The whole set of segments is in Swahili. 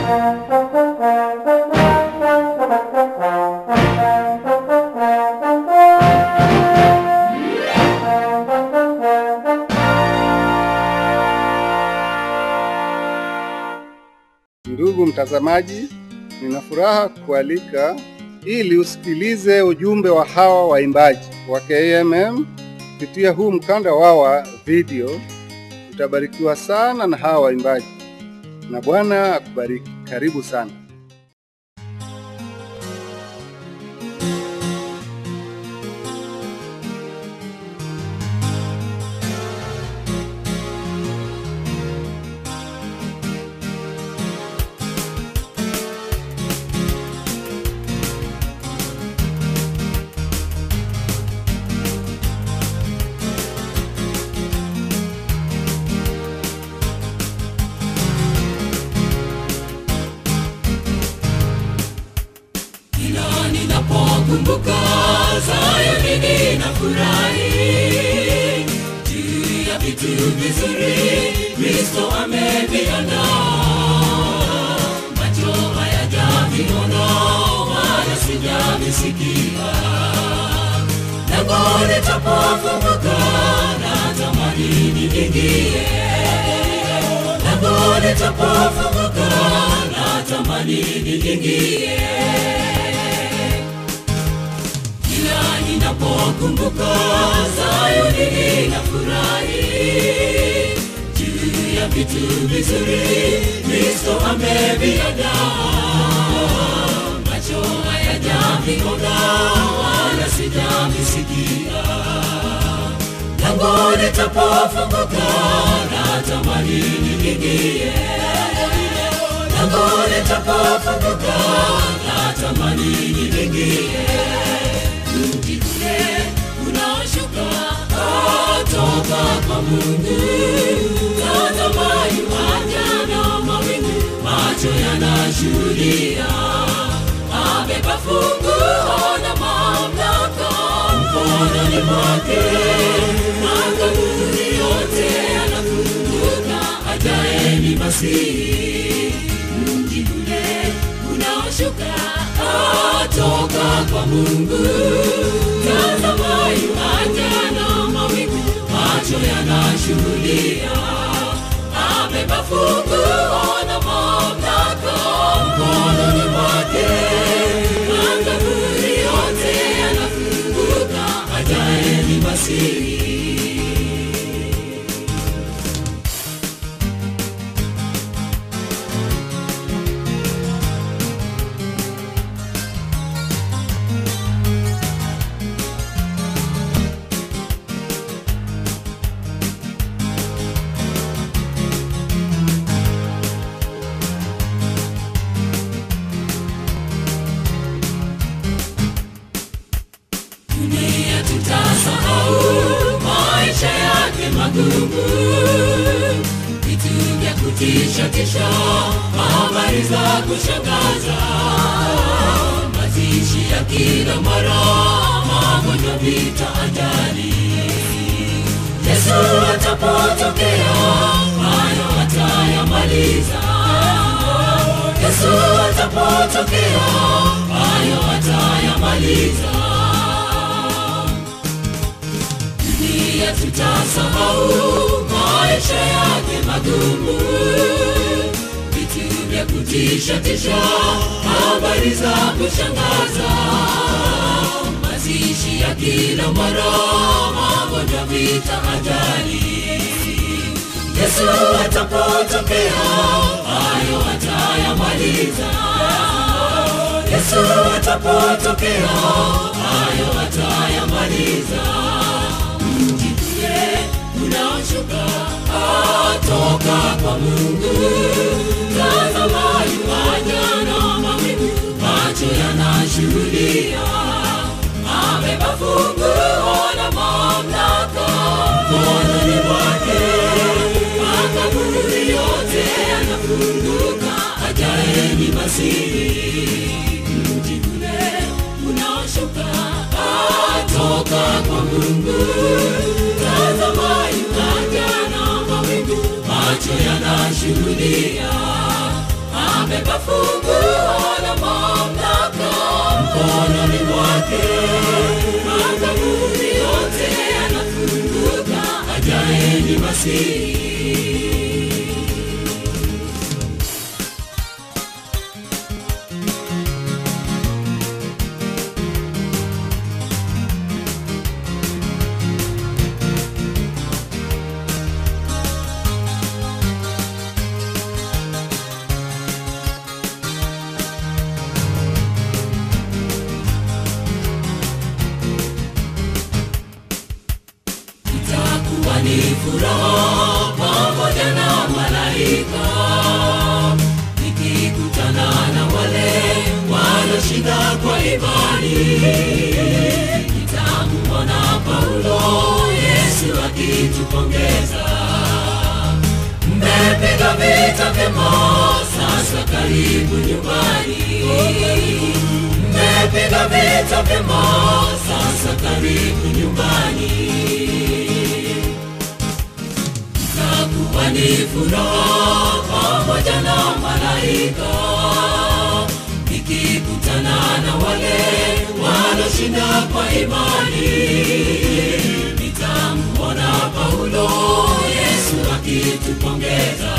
Ndugu mtazamaji, nina furaha kualika ili usikilize ujumbe wa hawa waimbaji wa KMM kupitia huu mkanda wao wa video. Utabarikiwa sana na hawa waimbaji, na Bwana akubariki. Karibu sana. Kila ninapokumbuka Sayuni ninafurahi juu ya vitu vizuri Kristo ameviandaa. Macho hayajaviona wala sijavisikia, lango litapofunguka natamani niingie, lango litapofunguka natamani niingie kila ninapokumbuka Sayuni ninafurahi juu ya vitu vizuri Kristo ameviandaa. Macho hayajaviona wala sijavisikia, lango litapofunguka natamani niingie, lango litapofunguka natamani niingie mji ule unaoshuka kutoka kwa Mungu. Tazama yuaja na mawingu, macho yanashuhudia. Abeba funguo na mamlaka mkononi mwake, makaburi yote yanafunguka, ajaye Masihi. Mji ule unaoshuka toka kwa Mungu. Tazama yuaja na mawingu, macho yanashuhudia. Abeba funguo na mamlaka mkononi mwake, makaburi yote yanafunguka, ajaye ni Masihi. dunia tutasahau maisha yake magumu, vitu vya kutisha tisha, habari za kushangaza, mazishi ya kila mara, magonjwa, vita, ajali. Yesu atapotokea, hayo atayamaliza. Yesu atapotokea, hayo atayamaliza. dunia tutasahau maisha yake magumu, vitu vya kutisha tisha, habari za kushangaza, mazishi ya kila mara, magonjwa, vita, ajali. Yesu atapotokea, hayo atayamaliza. Yesu atapotokea, hayo atayamaliza mji ule unaoshuka toka kwa Mungu. Tazama yuaja na mawingu, macho yanashuhudia. Amebeba funguo na mamlaka mkononi mwake, makaburi yote yanafunguka, ajaye ni Masihi. Mji ule unaoshuka toka kwa Mungu. Tazama yuaja na mawingu, macho yanashuhudia. abeba funguo la mamlaka mkononi mwake. Makaburi yote yanafunguka, ajaye ni Masihi. itakuwa ni furaha pamoja na malaika nikikutana na wale walioshinda kwa imani nitamuona paulo yesu akitupongeza mmepiga vita vyema sasa karibu nyumbani mmepiga vita vyema sasa karibu nyumbani itakuwa ni furaha pamoja na malaika nikikutana na wale walioshinda kwa imani nitamwona paulo yesu akitupongeza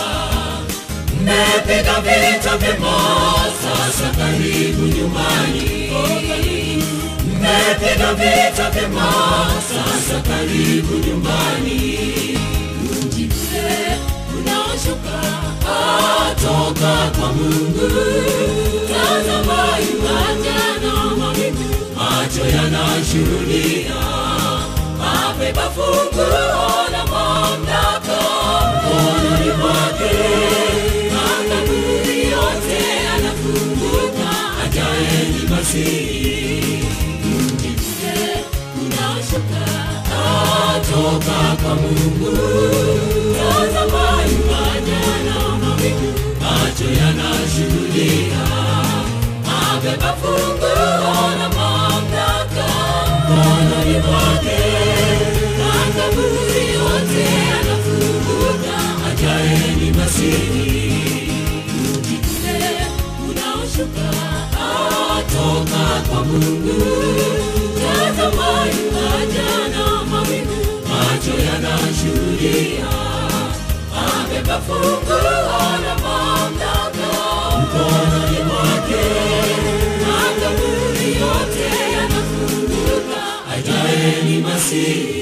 mmepiga vita vyema sasa karibu nyumbani mmepiga vita vyema sasa karibu nyumbani mji ule unaoshuka atoka kwa mungu tazama yuaja na mawingu macho yanashuhudia abeba funguo la mamlaka mkononi mwake makaburi yote yanafunguka ajaye ni masihi mji ule unaoshuka atoka kwa mungu tazama yuaja na mawingu macho yanashuhudia abeba funguo la mamlaka mkononi mwake makaburi yote yanafunguka ajaye ni masihi mji ule unaoshuka atoka kwa mungu tazama yuaja na mawingu macho yanashuhudia abeba funguo la mamlaka mkononi mwake makaburi yote yanafunguka ajaye ni masihi